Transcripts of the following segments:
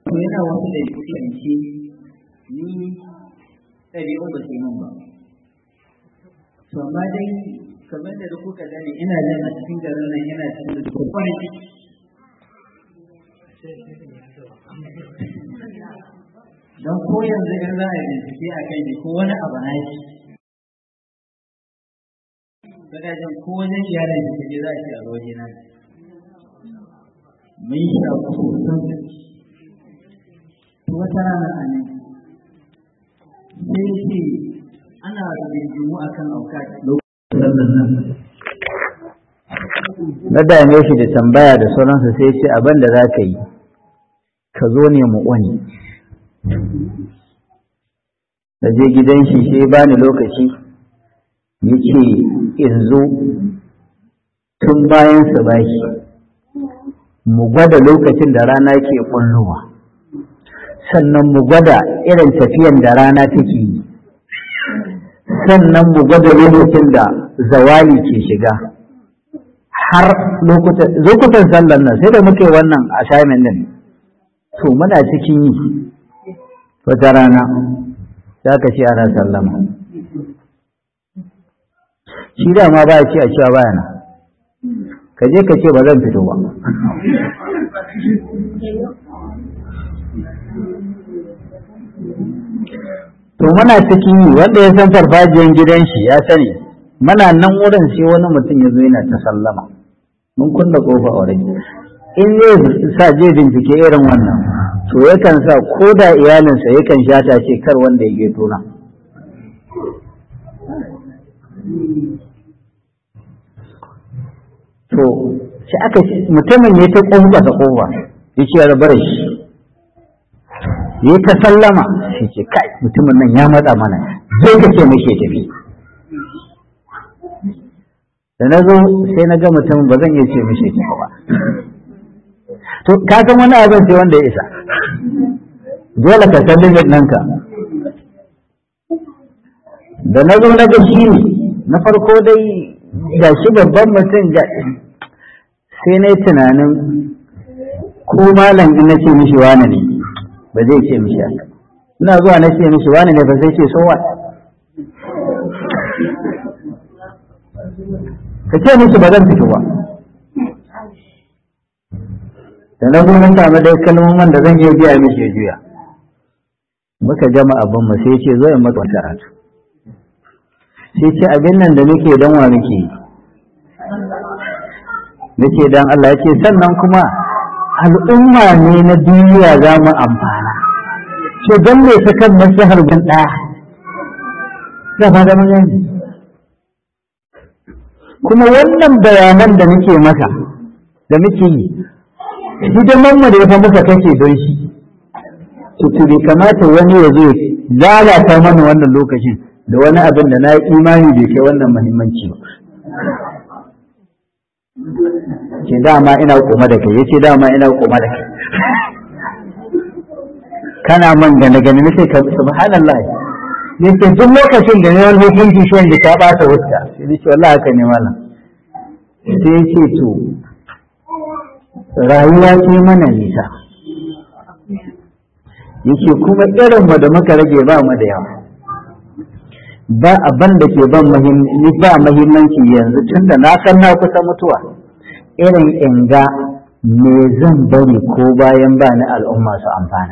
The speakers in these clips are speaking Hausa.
to yana wasu da yanke ni ɗabi'un ba su yi min ba to amma dai kamar da kuka gani ina jin a cikin garin nan yana cikin da kwakwai don ko yanzu in za a yi bincike a kai ne ko wani abu na shi kada jin ko wajen iyalin da kaje za a ce a waje na mun sha kusan to wata rana a nan sai ce ana rigingimu akan auka lokacin nan na dame shi da tambaya da sauransa sai ce abin da za ka yi ka zo ne mu wani da je gidan shi sai bani lokaci ya ce in zo tun bayan su baki mu gwada lokacin da rana ke kullowa sannan mu gwada irin tafiyan da rana take yi sannan mu gwada lokacin da zawali ke shiga har lokutan sallan nan sai da muke wannan assignment din to muna cikin yi wata rana za ka ce ana sallama shi da ma ba ya ce a cewa baya na ka je ka ce ba zan fito ba to muna cikin yi wanda ya san farfajiyan gidan shi ya sani muna nan wurin sai wani mutum ya zo yana ta sallama mun kunna kofa a wurin in zai sa je bincike irin wannan to yakan sa ko da iyalinsa yakan shata ce kar wanda ya geto na to sai aka mutumin ya ta kofa ta kofa ya ce ya rabar shi ya ta sallama shi ce kai mutumin nan ya matsa mana zai ka ce muke tafi da na zo sai na ga mutum ba zan iya ce mishi tafi ba to ka san wani abin sai wanda ya isa dole ka san limit ɗinka da na zo na ga shi ne na farko dai ga shi babban mutum ga sai na yi tunanin ko malam in na ce mishi wane ne ba zai ce mishi haka ina zuwa na ce mishi wane ne ba zai ce so what ka ce musu ba zan fito ba da na zo na samu dai kalmomin da zan iya biya mishi ya juya muka gama abin mu sai ce zo in maka karatu sai ce abin nan da muke dan wa muke yi nake dan Allah yace sannan kuma al'umma ne na duniya za mu amfana to dan me ta kan maslahar gun daya da ba da mun kuma wannan bayanan da nake maka da muke yi hidiman mu da ya fa muka kake don shi to to bai kamata wani ya zo lalata mana wannan lokacin da wani abin da na yi imani bai kai wannan muhimmanci ba ce dama ina koma da kai yace dama ina koma da kai kana man gane gane nace ka subhanallah yace duk lokacin da ne wani hukunci shi wanda ka bata wuta sai yace wallahi haka ne malam sai yace to rayuwa ce mana nisa yace kuma irin mu da muka rage ba mu da yawa ba abin da ke ban ba mahimmanci yanzu tunda na san na kusa mutuwa irin inga me zan bari ko bayan ba ni al'umma su amfana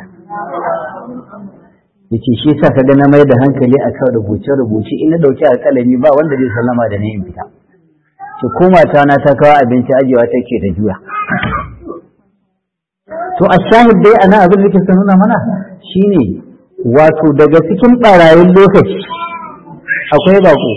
yace shi sa kaga na mai da hankali a kan rubuce rubuce in na dauki alƙalami ba wanda zai sallama da ni in fita ce ko mata na ta kawo abinci ajewa take da juya to a shahid dai ana abin da ke nuna mana shine wato daga cikin barayin lokaci akwai bako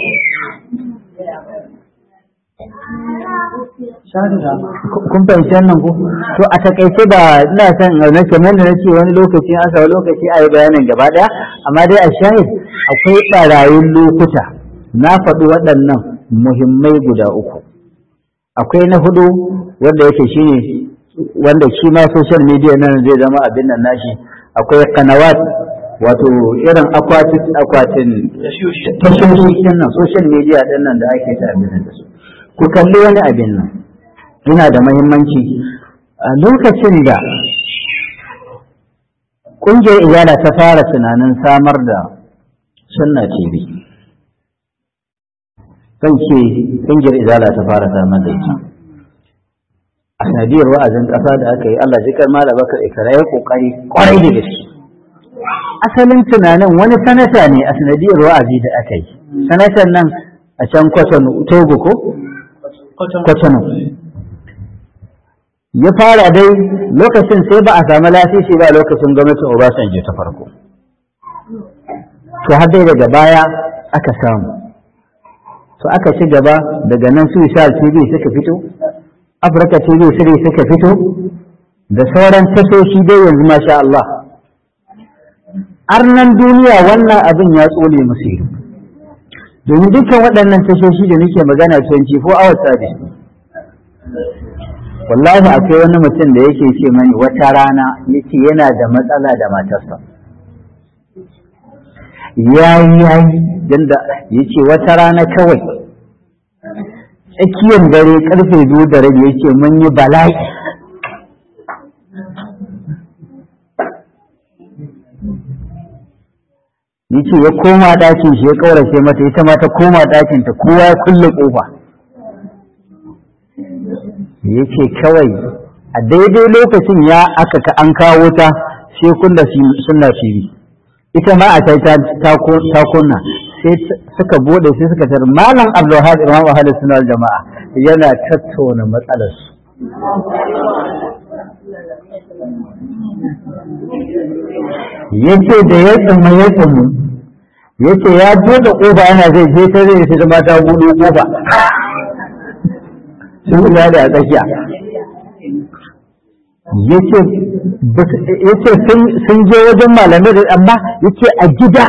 kun fahimci wannan ko to a takaice da ina son na kamar da nace wani lokaci an samu lokaci a yi bayanin gaba daya amma dai a shahid akwai barayin lokuta na faɗi waɗannan muhimmai guda uku akwai na hudu wanda yake shine wanda shi ma social media nan zai zama abin nan nashi akwai kanawat wato irin akwatin akwatin tashoshi din nan social media din nan da ake ta abin da su ku kalli wani abin nan yana da mahimmanci a lokacin da ƙungiyar izala ta fara tunanin samar da sunna tv zan ce ƙungiyar izala ta fara samar da ita a sanadiyar wa'azin ƙasa da aka yi Allah jikar mala bakar ikara ya ƙoƙari ƙwarai da gaske asalin tunanin wani sanata ne a sanadiyar wa'azi da aka yi sanatan nan a can kwatano togo ko kwatano ya fara dai lokacin sai ba a samu lasisi ba lokacin gwamnatin obasanjo ta farko to har dai daga baya aka samu to aka ci gaba daga nan su sha tv suka fito afirka tv siri suka fito da sauran tashoshi dai yanzu masha Allah arnan duniya wannan abin ya tsole musu ido domin dukkan waɗannan tashoshi da nake magana 24 hours service wallahi akwai wani mutum da yake ce mani wata rana yace yana da matsala da matarsa yayi yayi yanda yace wata rana kawai tsakiyar dare karfe biyu da rabi yace mun yi bala'i yace ya koma ɗakin shi ya ƙaurace mata ita ma ta koma ɗakin ta kowa ya kulle ƙofa yace kawai a daidai lokacin ya aka ka an kawo ta sai kunna sunna fili ita ma a ta ta kunna sai suka bude sai suka tar malam abdulhad imam ahlus sunna wal jamaa yana tattauna matsalar su yace da ya tsamma ya tsammu yace ya bude kofa yana zai je ta zai sai mata buɗe kofa sun da a tsakiya yace sun je wajen malamai da amma yace a gida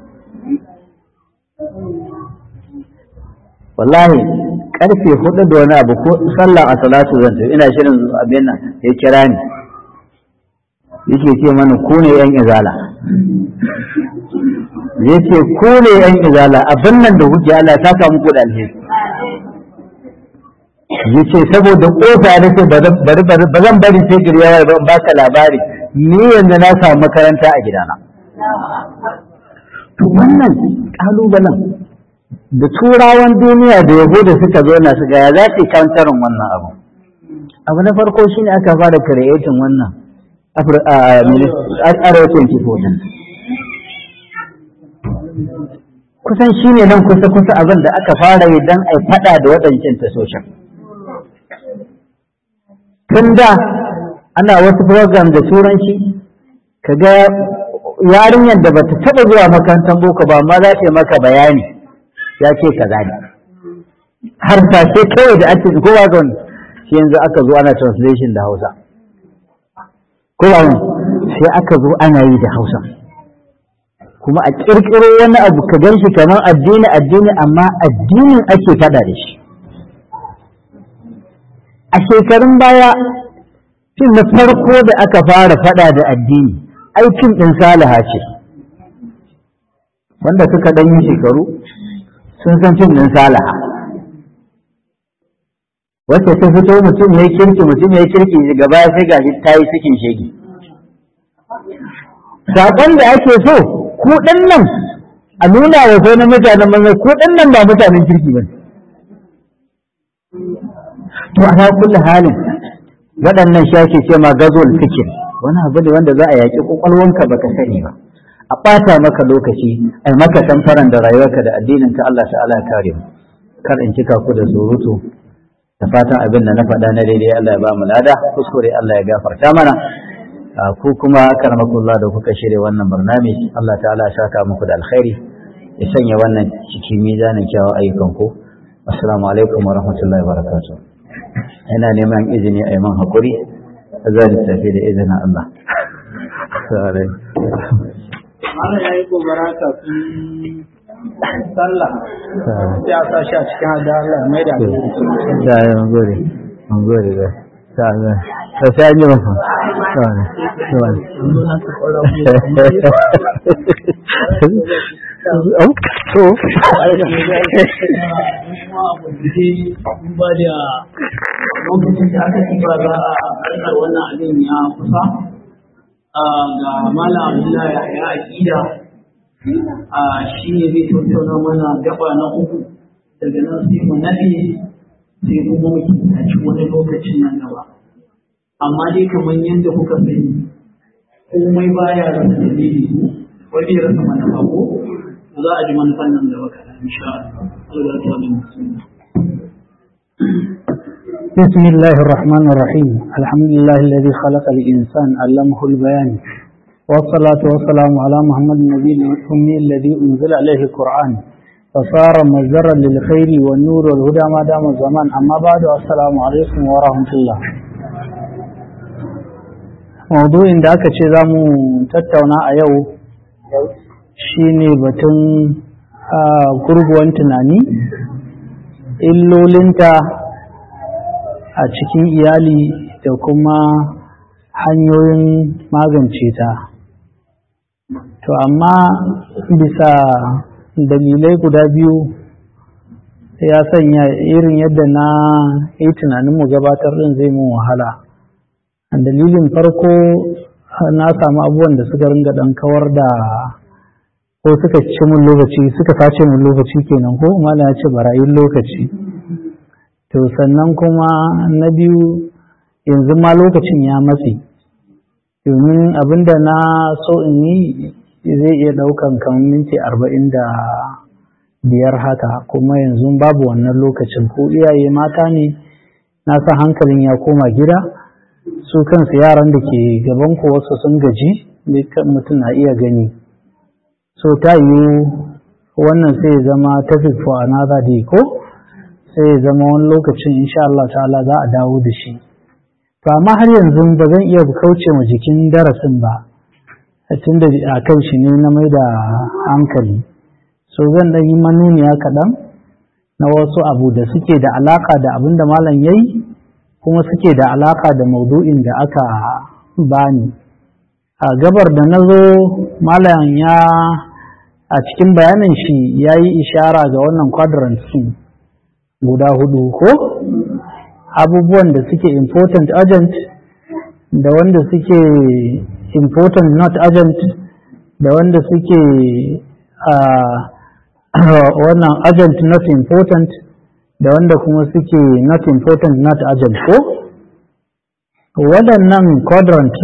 wallahi karfe hudu da wani abu ko sallah a salatu zan tafi ina shirin abin nan ya kira ni yake ce mana ku ne yan izala yace ku ne yan izala abin nan da hujja Allah ta samu ku da alheri yace saboda kofa da ce ba zan bari sai gari ya ba ba ka labari ni yanzu na samu makaranta a gidana to wannan kalubalen da turawan duniya da yabo da suka zo na su ga ya za su kantarin wannan abu abu na farko shine aka fara creating wannan arewacin kifofin kusan shine nan kusa kusa abin da aka fara yi don a fada da waɗancan tasoshin tun da ana wasu program da turanci ka ga yarinyar da bata taɓa zuwa makarantar boko ba amma za ta yi maka bayani ya ce ka gane har tashe kawai da ake kowa ga wani shi yanzu aka zo ana translation da hausa kowa sai aka zo ana yi da hausa kuma a ƙirƙiro wani abu ka gan shi kamar addini addini amma addinin ake fada da shi a shekarun baya fim na farko da aka fara fada da addini aikin ɗin salaha ce wanda suka ɗan yi shekaru sun san fim ɗin salaha wacce ta fito mutum ya yi kirki mutum ya yi kirki gaba sai gashi ta yi cikin shege saƙon da ake so ku ɗan nan a nuna wa sauran mutanen manzan ku ɗan nan ba mutanen kirki ba to a kulli halin waɗannan shi ake ce ma gazol fikir wani abu ne wanda za a yaƙi ƙwaƙwalwanka baka sani ba a ɓata maka lokaci a yi maka tamfaran da rayuwarka da addininka Allah ta'ala ya kare mu kar in cika ku da surutu da fatan abin da na faɗa na daidai Allah ya ba mu lada kuskure Allah ya gafarta mana ku kuma karamakullah da kuka shirya wannan barnami Allah ta'ala ya saka muku da alkhairi ya sanya wannan cikin mizanin kyawun ayyukan ku assalamu alaikum wa rahmatullahi wa barakatuh ina neman izini a yi man hakuri zan tafi da izinin Allah Mana ya yi gobara kafin sallah sai a sa shi a cikin hada Allah mai da da ya gode an gode da ta ga ta sai an yi mafa ta ne ta ne to ba da lokacin da aka ci ba za a wannan abin ya kusa ga malam abdullahi ya aƙida shi ne zai tattauna mana gaba na uku daga nan sai mu naɗe sai kuma mu kintaci wani lokacin nan gaba amma dai kamar yadda kuka sani komai baya rasa dalili wani ya rasa manufa ko za a ji manufan nan gaba kaɗan insha Allah Allah ta بسم الله الرحمن الرحيم الحمد لله الذي خلق الإنسان علمه البيان والصلاة والسلام على محمد النبي الأمي الذي أنزل عليه القرآن فصار مزرا للخير والنور والهدى ما دام الزمان أما بعد السلام عليكم ورحمة الله موضوع da aka ce za mu tattauna a yau shine batun gurguwan tunani illolinta a cikin iyali da kuma hanyoyin magance ta to amma bisa dalilai guda biyu ya sanya irin yadda na yi tunanin mu gabatar din zai mun wahala dalilin farko na samu abubuwan da suka ringa dan kawar da ko suka ci mun lokaci suka sace mun lokaci kenan ko mala ya ce barayin lokaci to sannan kuma na biyu yanzu ma lokacin ya matse domin abinda na so in yi zai iya ɗaukan kamar minti arba'in da biyar haka kuma yanzu babu wannan lokacin ko iyaye mata ne na san hankalin ya koma gida su kansu yaran da ke gaban ku wasu sun gaji dukkan mutum na iya gani so ta yiwu wannan sai zama topic for another day ko sai ya zama wani lokacin insha Allah ta'ala za a dawo da shi to amma har yanzu ba zan iya kauce ma jikin darasin ba tun da a kan shi ne na mai da hankali so zan dan yi manuniya kaɗan na wasu abu da suke da alaka da abin da malam ya yi kuma suke da alaka da maudu'in da aka bani a gabar da na zo malam ya a cikin bayanin shi ya yi ishara ga wannan quadrant guda hudu ko abubuwan da suke important agent da wanda suke important not agent da wanda suke wannan agent not important da wanda kuma suke not important not agent ko waɗannan quadrant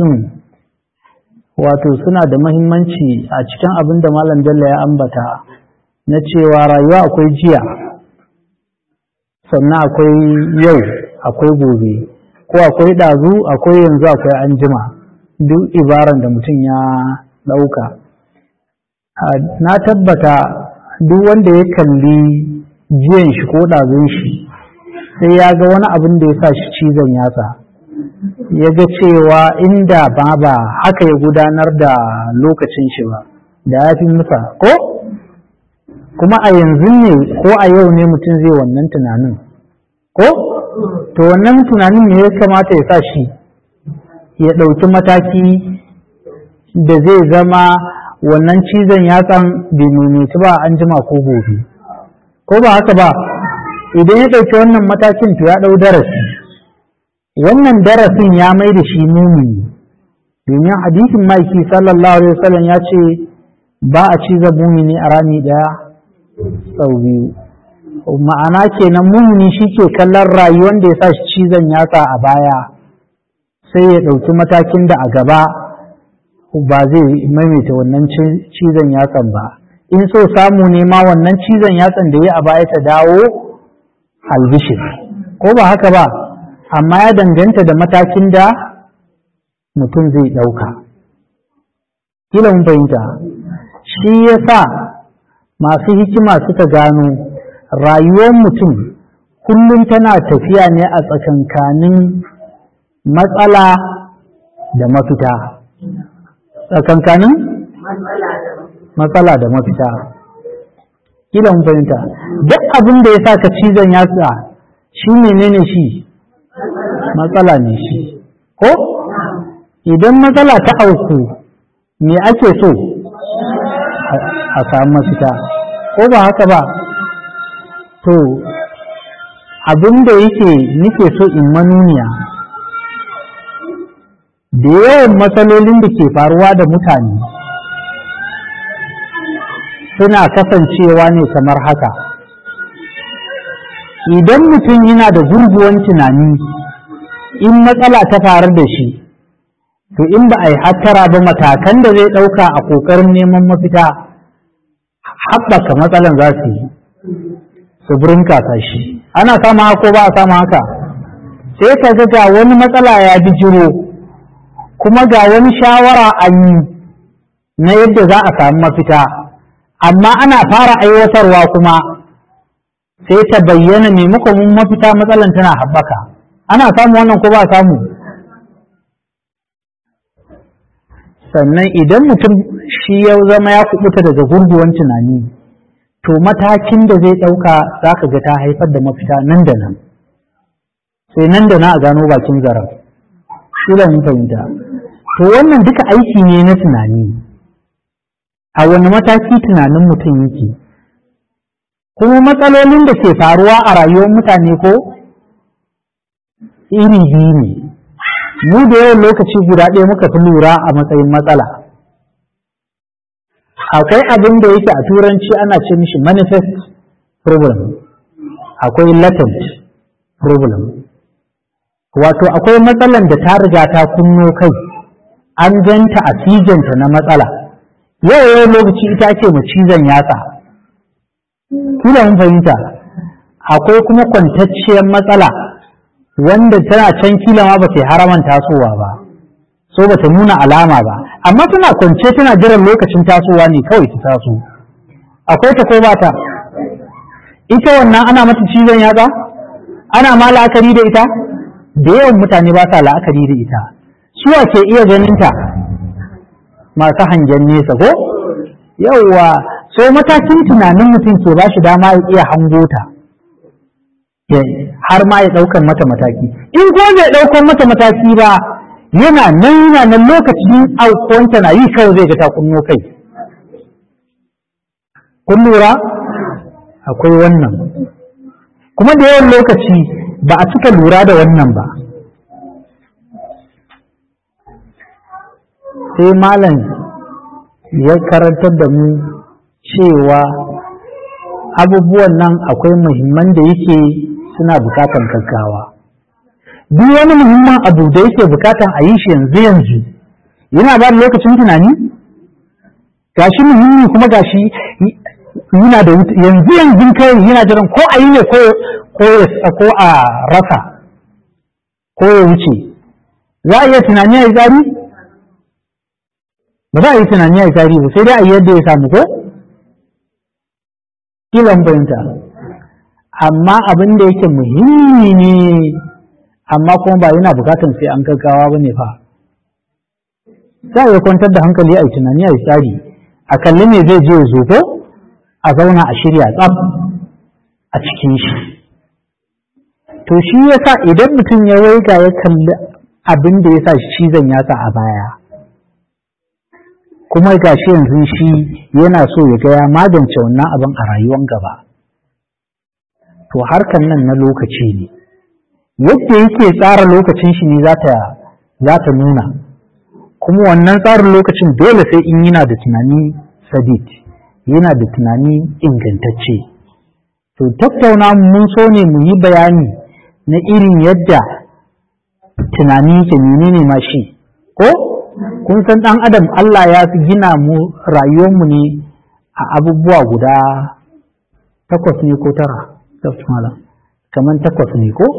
wato suna da mahimmanci a cikin abin da malam bello ya ambata na cewa rayuwa akwai jiya sannan akwai yau akwai gobe ko akwai ɗazu akwai yanzu akwai anjima duk ibaran da mutum ya ɗauka na tabbata duk wanda ya kalli jiyan shi ko ɗazun shi sai ya ga wani abin da ya sa shi cizon yatsa ya ga cewa inda ba ba haka ya gudanar da lokacin shi ba da ya fi musa ko kuma a yanzu ne ko a yau ne mutum zai wannan tunanin ko to wannan tunanin ne ya kamata ya sa shi ya ɗauki mataki da zai zama wannan cizon yatsan bai maimaiti ba an jima ko gobe ko ba haka ba idan ya ɗauki wannan matakin to ya ɗau darasi wannan darasin ya mai da shi mumini domin hadisin maiki sallallahu alaihi wasallam ya ce ba a ciza mumini a rami ɗaya sau biyu ma'ana kenan mumini shi ke kallon rayuwar da ya sa shi cizon yatsa a baya sai ya ɗauki matakin da a gaba ba zai maimaita wannan cizon yatsan ba in so samu ne ma wannan cizon yatsan da ya a baya ta dawo albishir ko ba haka ba amma ya danganta da matakin da mutum zai ɗauka kila mun fahimta shi ya sa masu hikima suka gano rayuwar mutum kullum tana tafiya ne a tsakankanin matsala da mafita tsakankanin matsala da mafita kila mun fahimta duk abin da ya sa ka cizon yatsa shi menene shi matsala ne shi ko idan matsala ta auku me ake so a samu mafita ko ba haka ba to abin da yake nike so in manuniya da yawan matsalolin da ke faruwa da mutane suna kasancewa ne kamar haka idan mutum yana da gurguwan tunani in matsala ta faru da shi to in ba a yi hattara ba matakan da zai ɗauka a ƙoƙarin neman mafita haɓaka matsalan za su yi su burin shi ana sama haka ko ba a sama haka sai ka ga ga wani matsala ya bijiro kuma ga wani shawara an yi na yadda za a samu mafita amma ana fara aiwatarwa kuma sai ta bayyana maimakon mafita matsalan tana haɓaka ana samu wannan ko ba samu sannan idan mutum shi ya zama ya kubuta daga gurguwan tunani to matakin da zai ɗauka za ka ga ta haifar da mafita nan da nan sai nan da na a gano bakin zaren shi da mun fahimta to wannan duka aiki ne na tunani a wani mataki tunanin mutum yake kuma matsalolin da ke faruwa a rayuwar mutane ko iri biyu ne mu da yawan lokaci guda ɗaya muka fi lura a matsayin matsala akwai abin da yake a turanci ana ce mishi manifest problem akwai latent problem wato akwai matsalan da ta riga ta kunno kai an ganta a cizonta na matsala yau yau lokaci ita ake mu cizon yatsa kila mun fahimta akwai kuma kwantacciyar matsala wanda tana can kila ma ba ta haraman tasowa ba so ba ta nuna alama ba amma tana kwance tana jiran lokacin tasowa ne kawai ta taso akwai ta ko ba ta ita wannan ana mata cizon yatsa ana ma la'akari da ita da yawan mutane ba sa la'akari da ita suwa ke iya ganin ta masu hangen nesa ko yauwa so matakin tunanin mutum ke ba shi dama ya iya hango ta har ma ya ɗaukan mata mataki in ko bai ɗaukan mata mataki ba yana nan yana nan lokacin aukuwanta na yi kawai zai ga ta kunno kai kun lura akwai wannan kuma da yawan lokaci ba a cika lura da wannan ba sai malam ya karantar da mu cewa abubuwan nan akwai muhimman da yake suna bukatan gaggawa duk wani muhimman abu da yake bukatan a yi shi yanzu yanzu yana ba da lokacin tunani gashi muhimmi kuma gashi yana da yanzu yanzu kai yana jiran ko a yi ne ko a rasa ko ya wuce za a iya tunani a yi tsari ba za a yi tunani a yi tsari ba sai dai a yi yadda ya samu ko kilan fahimta amma abin da yake muhimmi ne amma kuma ba yana bukatan sai an gaggawa ba ne fa za a iya kwantar da hankali a yi tunani a yi tsari a kalli me zai je zo ko a zauna a shirya tsaf a cikin shi to shi yasa idan mutum ya waiga ya kalli abin da ya sa shi cizon yasa a baya kuma ga shi yanzu shi yana so ya ga ya magance wannan abin a rayuwan gaba to harkan nan na lokaci ne yadda yake tsara lokacin shi ne za ta nuna kuma wannan tsarin lokacin dole sai in yana da tunani sadid yana da tunani ingantacce to tattauna mun so ne mu yi bayani na irin yadda tunani ke menene ma shi ko kun san ɗan adam Allah ya fi gina mu rayuwarmu ne a abubuwa guda takwas ne ko tara kamar takwas ne ko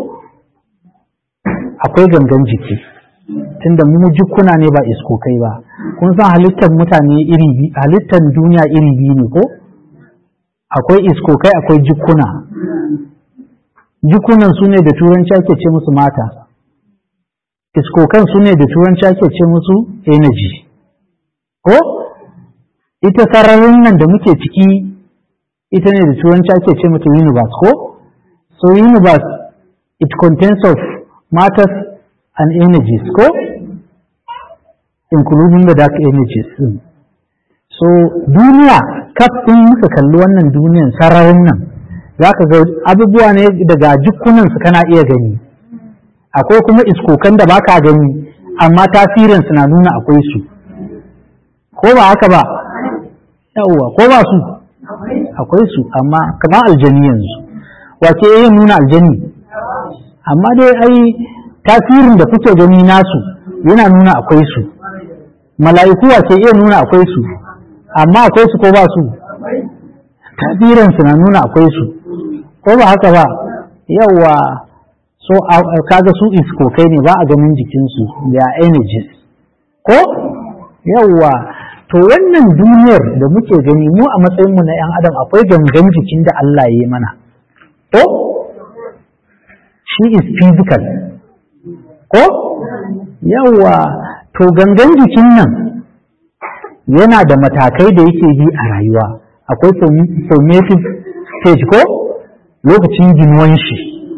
akwai gangan jiki tunda mu jikuna ne ba iskokai ba kun san halittar mutane iri halittar duniya iri biyu ne ko akwai iskokai akwai jikuna jikunan su ne da turanci ake ce musu mata iskokan su ne da turanci ake ce musu energy ko ita sararin nan da muke ciki ita ne da turanci ake ce mata universe ko so universe it contains of matters and energies ko including the dark energies so duniya kaf in muka kalli wannan duniyan sararin nan za ka ga abubuwa ne daga jikunansu kana iya gani akwai kuma iskokan da baka gani amma tasirin na nuna akwai su ko ba haka ba yawwa ko ba su akwai su amma kamar aljani yanzu wace yin nuna aljani amma dai ai tasirin da kuke gani nasu yana nuna akwai su mala'iku wace iya nuna akwai su amma akwai su ko ba su tasirin na nuna akwai su ko ba haka ba yawwa so kaga su iskokai ne ba a ganin jikinsu da energies ko yawwa to wannan duniyar da muke gani mu a matsayinmu na 'yan adam akwai gangan jikin da Allah ya yi mana to shi is physical ko yawwa to gangan jikin nan yana da matakai da yake bi a rayuwa akwai formative stage ko lokacin ginuwan shi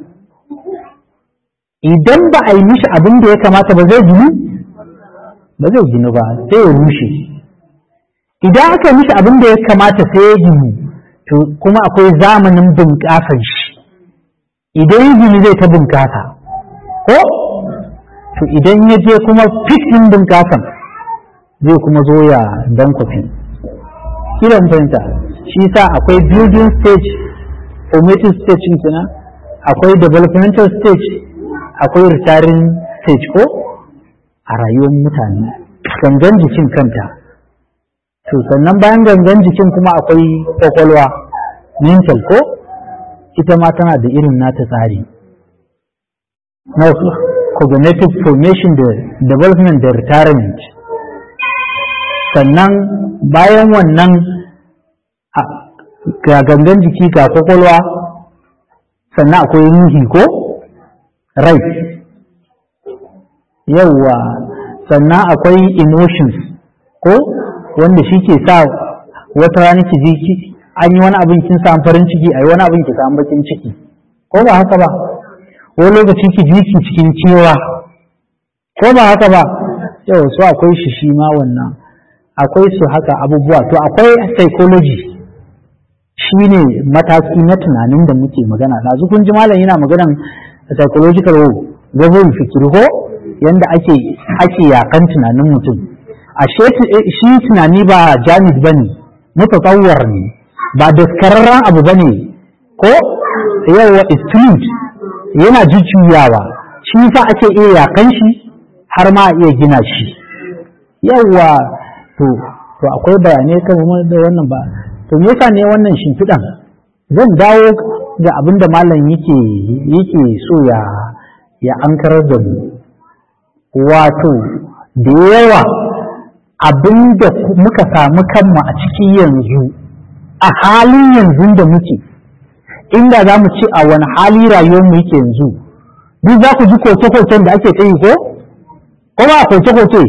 idan ba a yi mishi abin da ya kamata ba zai ginu ba zai ginu ba sai ya rushe idan aka yi mishi abin da ya kamata sai ya ginu to kuma akwai zamanin bunƙasar shi idan ya ginu zai ta bunƙasa ko to idan ya je kuma fitin bunƙasan zai kuma zo ya dankwafi kiran fahimta shi sa akwai building stage formative stage kenan akwai developmental stage akwai retiring stage ko a rayuwar mutane gangan jikin kanta to sannan bayan gangan jikin kuma akwai kwakwalwa mental ko ita ma tana da irin nata tsari na cognitive formation da development da retirement sannan bayan wannan ga gangan jiki ga kwakwalwa sannan akwai ruhi ko rai yauwa sannan akwai emotions ko wanda shi ke sa wata rana ki ji an yi wani abin kin samu farin ciki a yi wani abin ki samu bakin ciki ko ba haka ba wani lokaci ki ji ki cikin cewa ko ba haka ba yau su akwai shi shi ma wannan akwai su haka abubuwa to akwai psychology shi ne mataki na tunanin da muke magana ɗazu kun ji malam yana maganan psychological gazon fikir ko yanda ake ake yakan tunanin mutum ashe shi tunani ba jamid bane mutatawwar ne ba daskararren abu bane ko yawa is fluid yana jujjuyawa shi fa ake iya yakan shi har ma a iya gina shi yawa to to akwai bayanai kan da wannan ba to me yasa ne wannan shimfiɗan zan dawo ga abin da malam yake yake so ya ya ankarar da mu wato da yawa abin da muka samu kanmu a ciki yanzu a halin yanzu da muke inda za mu ci a wani hali rayuwar mu yake yanzu duk za ku ji koke-koken da ake kai ko ko ba koke-koke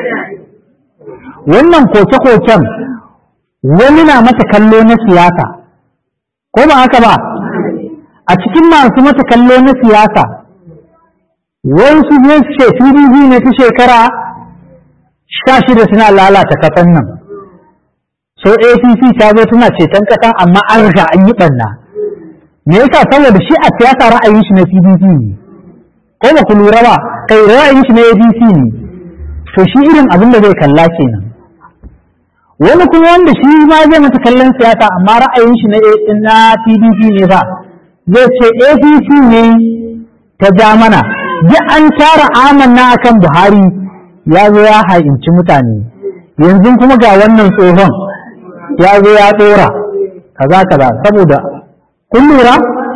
wannan koke-koken wani na mata kallo na siyasa ko ba haka ba a cikin masu mata kallo na siyasa wasu zai ce pdp ne ta shekara sha shida suna lalata kasan nan so apc ta zo tana ceton kasan amma an riga an yi ɓanna me yasa saboda shi a siyasa ra'ayin shi na pdp ne ko ba ku lura ba kai ra'ayin shi na adc ne to shi irin abin da zai kalla kenan wani kuma wanda shi ma zai mata kallon siyasa amma ra'ayin shi na pdp ne ba zai ce apc ne ta ja mana duk an tara amanna akan buhari ya zo ya ha'inci mutane yanzu kuma ga wannan tsohon ya zo ya tsora kaza kaza saboda kun lura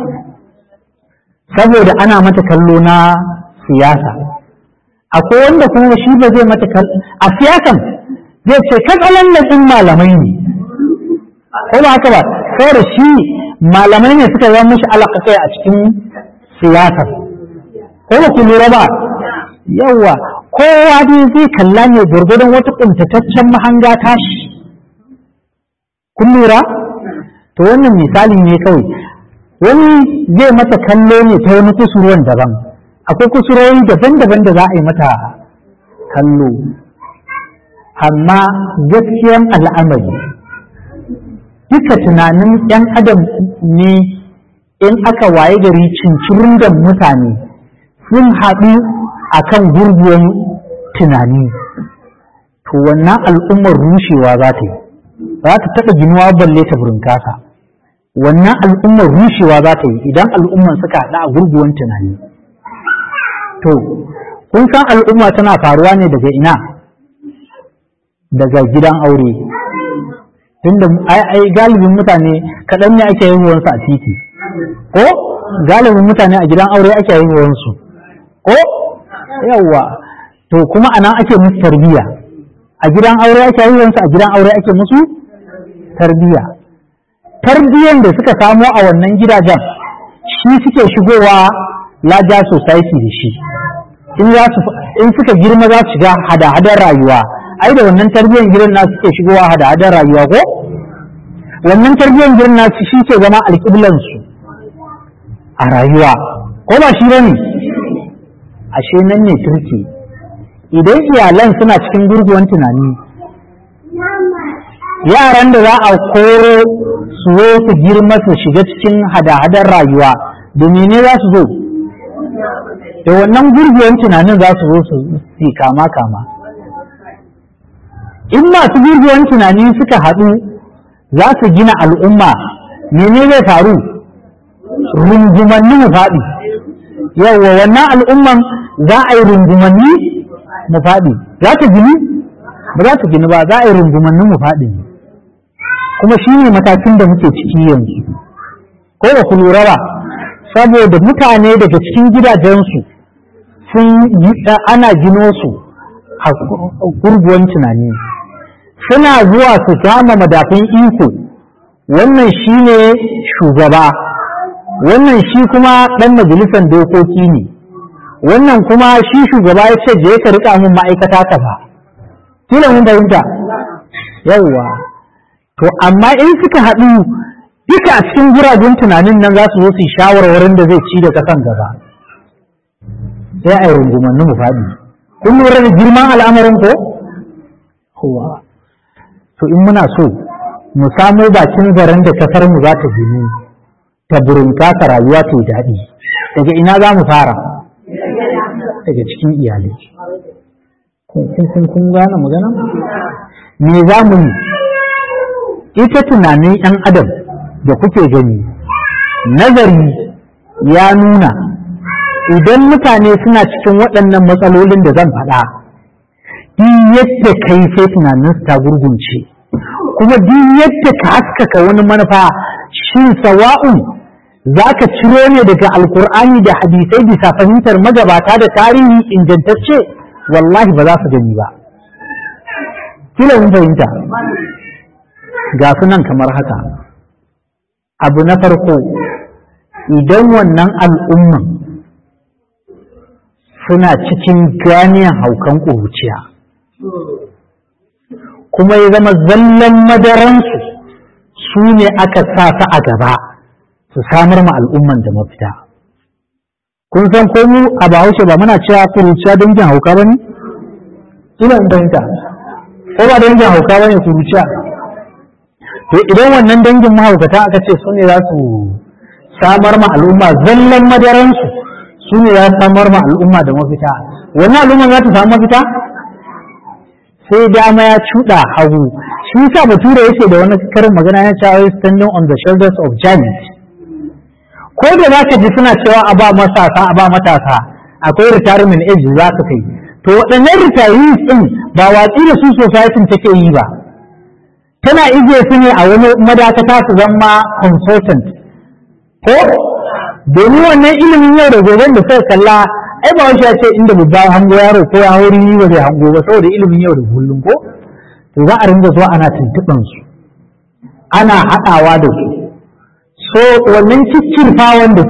saboda ana mata kallo na siyasa akwai wanda kuma shi ba zai mata kallo a siyasan zai ce katsalan ɗin malamai ne ko ba haka ba saboda shi malamai ne suka zama mashi alaƙa a cikin siyasar ko ba ku lura ba yawa kowa dai zai kalla ne gwargwadon wata ƙuntataccen mahanga tashi kun lura to wannan misali ne kawai wani zai mata kallo ne ta wani kusurwan daban akwai kusurwoyi daban-daban da za a yi mata kallo amma gaskiyan al'amari duka tunanin 'yan adam ne in aka waye gari cincirin da mutane sun haɗu a kan gurguwan tunani to wannan al'ummar rushewa za ta yi za ta taɓa ginuwa balle ta burinkasa wannan al'ummar rushewa za ta yi idan al'ummar suka haɗa a gurguwan tunani to kun san al'umma tana faruwa ne daga ina daga gidan aure tunda ai galibin mutane kaɗan ne ake haihuwansu a titi ko galibin mutane a gidan aure ake haihuwansu ko yawwa to kuma anan ake musu tarbiyya a gidan aure ake haihuwansu a gidan aure ake musu tarbiyya tarbiyyan da suka samo a wannan gidajen shi suke shigowa laja society da shi in suka girma za su shiga hada-hadar rayuwa ai da wannan tarbiyyar gidan na suke shigowa hada-hadar rayuwa ko wannan tarbiyyar gidan na shi ke zama alƙiblansu a rayuwa ko ba shi bane ashe nan ne turki idan iyalan suna cikin gurguwan tunani yaran da za a koro su zo su girma su shiga cikin hada-hadar rayuwa domin ne za su zo da wannan gurguwan tunanin za su zo su yi kama-kama in masu gurguwan tunani suka haɗu za su gina al'umma mene zai faru rungumanni mu faɗi yawwa wannan al'umman za a yi rungumanni mu faɗi za ta gini ba za ta gini ba za a yi rungumanni mu faɗi ne kuma shi ne matakin da muke ciki yanzu ko ba ku lura ba saboda mutane daga cikin gidajensu sun ana gino su a gurguwan tunani suna zuwa su kama madafin iko wannan shi ne shugaba wannan shi kuma ɗan majalisar dokoki ne wannan kuma shi shugaba ya ce je ka rika mun ma'aikata ta ba kila mun fahimta yawwa to amma in suka haɗu duka a cikin guraben tunanin nan za su zo su shawarwarin da zai ci da kasan gaba sai a yi rungumanni mu faɗi kun lura da girman al'amarin ko kowa to in muna so mu samo bakin zaren da kasar mu za ta gini ta burinka rayuwa ta yi daɗi daga ina za mu fara daga cikin iyalai kun gane magana me za mu yi ita tunanin 'yan adam da kuke gani nazari ya nuna idan mutane suna cikin waɗannan matsalolin da zan faɗa duk yadda kai sai tunanin ta gurgunce kuma duk yadda ka haskaka wani manufa shin sawa'un za ka ciro ne daga alkur'ani da hadisai bisa fahimtar magabata da tarihi ingantacce wallahi ba za su gani ba kila mun fahimta ga su nan kamar haka abu na farko idan wannan al'umman suna cikin ganiyan haukan ƙuruciya kuma ya zama zallan madaransu su ne aka sa su a gaba su samar ma al'umman da mafita kun san ko mu a bahaushe ba muna cewa kuruciya dangin hauka ba ne ina in fahimta ko ba dangin hauka ba ne kuruciya to idan wannan dangin mahaukata aka ce su ne za su samar ma al'umma zallan madaransu su ne za su samar ma al'umma da mafita wannan al'umma za ta samu mafita sai dama ya cuɗa hagu shi yasa bature yake da wani karin magana ya cewa standing on the shoulders of giants ko da za ka ji suna cewa a ba matasa a ba matasa akwai retirement age za ka kai to waɗannan retirees ɗin ba watsi da su society take yi ba tana ije su ne a wani madakata su zama consultant ko domin wannan ilimin yau da gobe da suka kalla ai ba wani ce inda babba hango yaro ko ya hauri ni ba zai hango ba saboda ilimin yau da kullum ko to za a ringa zuwa ana tuntuɓan su ana haɗawa da su so wannan ciccirfawan da